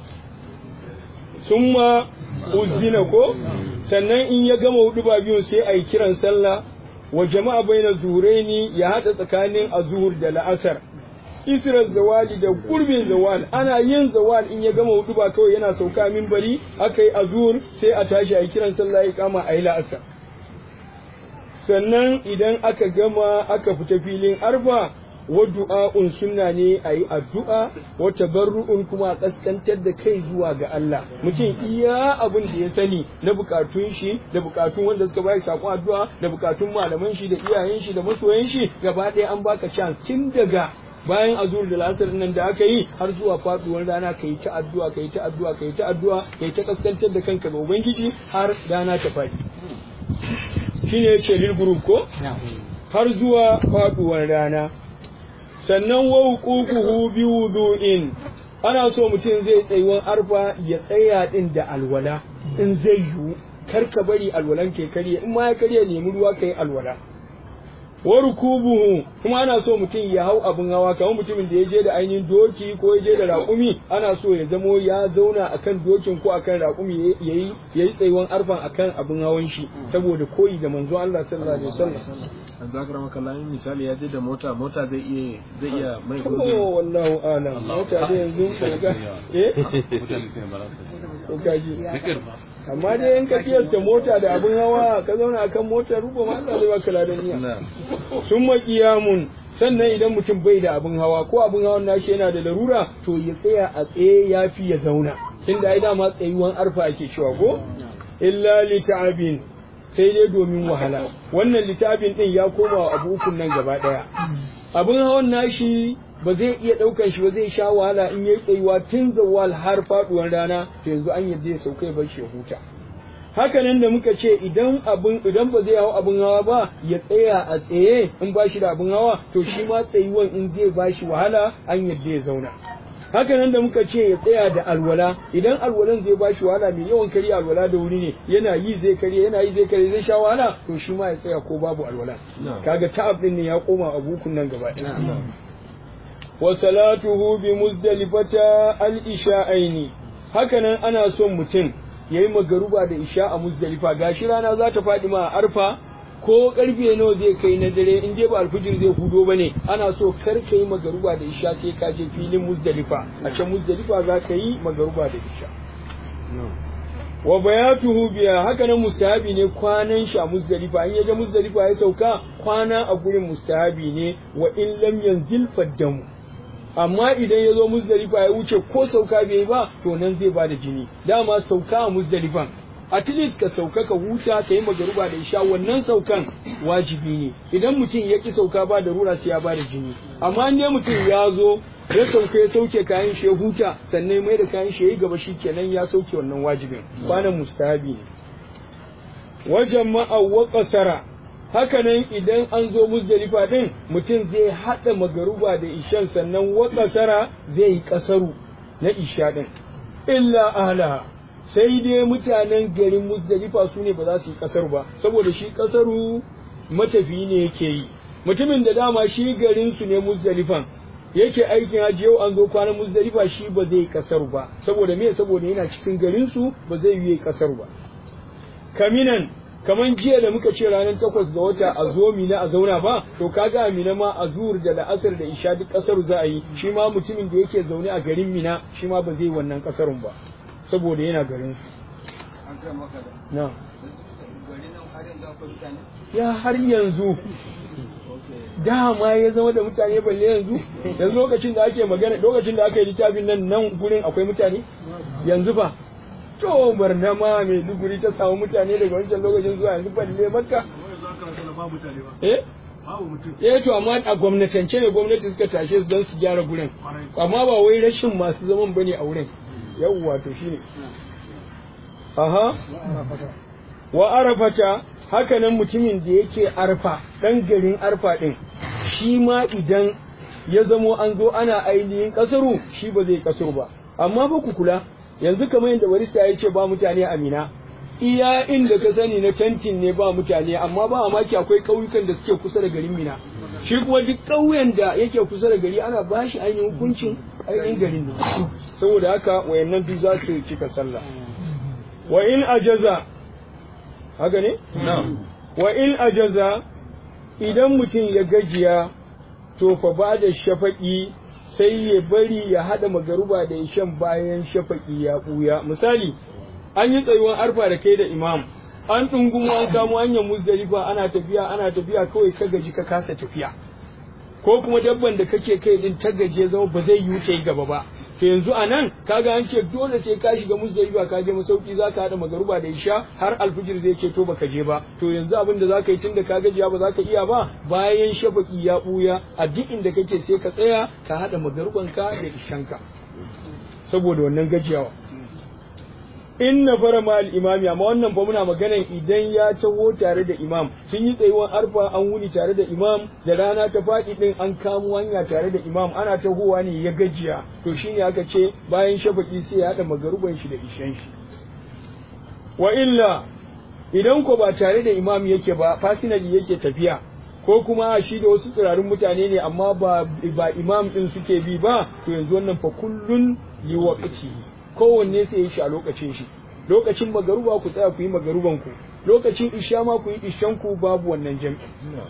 summa uzina ko sannan in ya gama hudu ba biyun sai a yi kiran sallah wa jama'a baina zuraini ya hada tsakanin azhur da la'asar israr zawali da gurbin zawal ana yin zawal in ya gama hudu ba kawai yana sauka minbari aka yi azhur sai a tashi a yi kiran sallah ya kama a yi la'asar sannan idan aka gama aka fita filin arfa wa du'a'un sunna ne a yi addu'a wa tabarru'un kuma a kaskantar da kai zuwa ga Allah mutum iya abin da ya sani na bukatun shi da bukatun wanda suka bayar sakon addu'a da bukatun malaman shi da iyayen shi da masoyan shi gaba ɗaya an baka chance tun daga bayan azur da lasar nan da aka yi har zuwa faduwar rana ka yi ta addu'a ka yi ta addu'a ka yi ta addu'a ka yi ta kaskantar da kanka ga ubangiji har rana ta faɗi shine yace lil group ko har zuwa faduwar rana sannan wa huququhu bi wudu'in ana so mutum zai tsayuwan arfa ya tsaya din da alwala in zai yiwu kar ka bari alwalan ke karye in ma ya karye nemi ruwa kai alwala wa rukubuhu kuma ana so mutum ya hau abin hawa kamar mutumin da ya je da ainihin doki ko ya je da raƙumi ana so ya zamo ya zauna akan dokin ko akan raƙumi yayi yayi tsayuwan arfan akan abin hawan shi saboda koyi da manzo Allah sallallahu alaihi wasallam yanzu aka rama kallon misali ya je da mota mota zai iya zai iya mai Oh, wallahu alam mota da yanzu ga eh ko kaji amma dai in ka kiyasta mota da abin hawa ka zauna akan mota ruba ma Allah zai baka ladan niyya sun maƙiyamun sannan idan mutum bai da abin hawa ko abin hawan nashi yana da larura to ya tsaya a tsaye ya fi ya zauna inda ai dama tsayuwan arfa ake cewa ko illa li ta'abin sai dai domin wahala wannan littafin din ya koma wa abu ukun nan gaba daya abin hawan nashi ba zai iya ɗaukan shi ba zai sha wahala in yayi tsayuwa tun zawal har faduwar rana to yanzu an yadda ya sauka ya bar shi ya huta haka nan da muka ce idan abin idan ba zai hau abin hawa ba ya tsaya a tsaye in ba shi da abin hawa to shi ma tsayuwan in zai ba shi wahala an yadda ya zauna haka nan da muka ce ya tsaya da alwala idan alwalan zai ba shi wahala mai yawan karya alwala da wuri ne yana yi zai karya yana yi zai karya zai sha wahala to shi ma ya tsaya ko babu alwala kaga ta'ab din ne ya koma abukun nan gaba ɗaya wa salatuhu bi muzdalifata al-isha'aini hakanan ana son mutum yayi magaruba da isha a muzdalifa gashi rana za ta faɗi ma a arfa ko karfe nawa zai kai na dare in dai ba alfijir zai hudo bane ana so kar ka yi magaruba da isha sai ka je filin muzdalifa a can muzdalifa za ka yi magaruba da isha wa bayatuhu biya haka nan mustahabi ne kwanan shi a muzdalifa in yaje muzdalifa ya sauka kwana a gurin mustahabi ne wa in lam yanzil faddamu amma idan ya zo muzdalifa ya wuce ko sauka bai ba to nan zai bada jini dama sauka a muzdalifan at least ka sauka ka huta ka yi magaruba da isha wannan saukan wajibi ne idan mutum ya ki sauka ba da rura sai ya bada jini amma in dai mutum ya zo ya sauka ya sauke kayan shi ya huta sannan mai da kayan shi ya yi gaba shi kenan ya sauke wannan wajibin kwanan mustahabi ne wajen ma'a kasara hakanan idan an zo muzdalifa din mutum zai haɗa magaruba da ishan sannan wa kasara zai yi kasaru na isha din illa ahla sai dai mutanen garin muzdalifa su ne ba za su yi kasaru ba saboda shi kasaru matafi ne yake yi mutumin da dama shi garin su ne muzdalifan yake aikin hajji yau an zo kwanan muzdalifa shi ba zai kasaru ba saboda me saboda yana cikin garin su ba zai yi kasaru ba kaminan kaman jiya da muka ce ranar takwas ga wata a zo mina a zauna ba to kaga a mina ma a zuhur da la'asar da isha duk kasar za a yi shi ma mutumin da yake zaune a garin mina shi ma ba zai wannan kasarun ba saboda yana garin su na ya har yanzu dama ya zama da mutane balle yanzu yanzu lokacin da ake magana lokacin da aka yi littafin nan nan gurin akwai mutane yanzu ba to barna ma mai duguri ta samu mutane daga wancan lokacin zuwa yanzu balle makka eh eh to amma a gwamnatance ne gwamnati suka tashe su don su gyara gurin amma ba wai rashin masu zaman bane a wurin yawwa to shine aha wa arafata haka nan mutumin da yake arfa dan garin arfa din shi ma idan ya zamo an zo ana ainihin kasaru shi ba zai kasaru ba amma ba ku kula yanzu kamar yadda barista ya ce ba mutane a mina iya inda ka sani na tantin ne ba mutane amma ba maki akwai ƙauyukan da suke kusa da garin mina shi kuma duk ƙauyen da yake kusa da gari ana ba shi ainihin hukuncin ainihin garin ne saboda haka wayannan duk za su cika sallah wa in ajaza haka ne wa in ajaza idan mutum ya gajiya to fa ba da shafaƙi sai ya bari ya haɗa magaruba da ishan bayan shafaƙi ya ɓuya misali an yi tsayuwar arfa da kai da imam an ɗungumo an kamo hanyar muzdalifa ana tafiya ana tafiya kawai ka gaji ka kasa tafiya ko kuma dabban da kake kai din ta gaje zama ba zai yi ta gaba ba to yanzu a nan kaga an ce dole sai ka shiga muzdalifa ka je masauki za ka haɗa magaruba da isha har alfijir zai ce to baka je ba to yanzu abin da za ka yi tunda ka gajiya ba za ka iya ba bayan shafaki ya ɓuya a duk inda kake sai ka tsaya ka haɗa magarubanka da ishanka saboda wannan gajiyawa in na fara ma imami amma wannan fa muna maganan idan ya taho tare da imam sun yi tsayuwan arfa an wuni tare da imam da rana ta faɗi din an kamo hanya tare da imam ana tahowa ne ya gajiya to shine aka ce bayan shafaki sai ya haɗa magaruban shi da ishan shi wa illa idan ko ba tare da imam yake ba fasinali yake tafiya ko kuma shi da wasu tsirarin mutane ne amma ba ba imam din suke bi ba to yanzu wannan fa kullun liwaqti kowanne sai ya shi a lokacin shi lokacin magaruba ku tsaya ku yi magaruban ku lokacin isha ma ku yi ishan ku babu wannan jam'i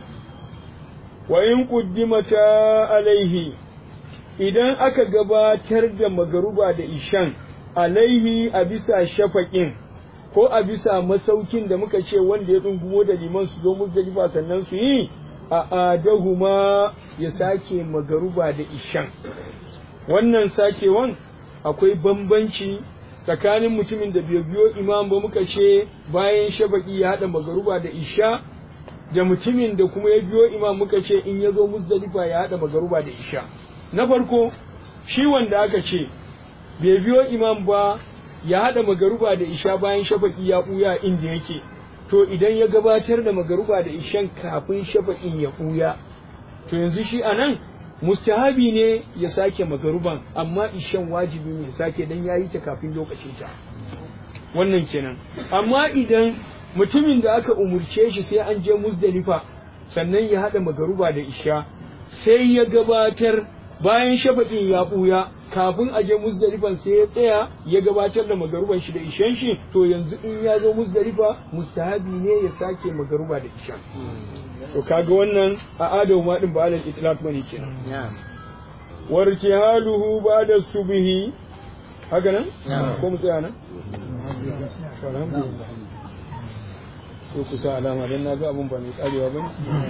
wa in quddimata alaihi idan aka gabatar da magaruba da ishan alaihi a bisa shafaƙin ko a bisa masaukin da muka ce wanda ya dungumo da liman su zo muzdalifa sannan su yi a adahuma ya sake magaruba da ishan wannan sakewan akwai bambanci tsakanin mutumin da bai biyo imam ba muka ce bayan shafaki ya haɗa magaruba da isha da mutumin da kuma ya biyo imam muka ce in ya zo muzdalifa ya haɗa magaruba da isha na farko shi wanda aka ce bai biyo imam ba ya haɗa magaruba da isha bayan shafaki ya ɓuya inda yake to idan ya gabatar da magaruba da ishan kafin shafaƙin ya ɓuya to yanzu shi a nan mustahabi ne ya sake magaruban amma ishan wajibi ne ya sake dan ya yi ta kafin lokacin ta wannan kenan amma idan mutumin da aka umurce shi sai an je muzdalifa sannan ya haɗa magaruba da isha sai ya gabatar bayan shafaƙin ya ɓuya kafin a je muzdalifan sai ya tsaya ya gabatar da magaruban shi da ishan shi to yanzu in ya zo muzdalifa mustahabi ne ya sake magaruba da ishan to kaga wannan a adamu ma din ba alal itlaq bane kenan warkihaluhu ba'da subhi haka nan ko mu tsaya nan alhamdulillah sai ku sa alama dan naga abun ba mai karewa bane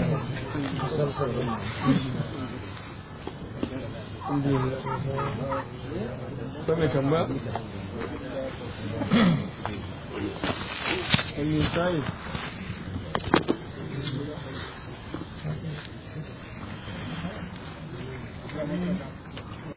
ko mai tamba Wani sai Thank you.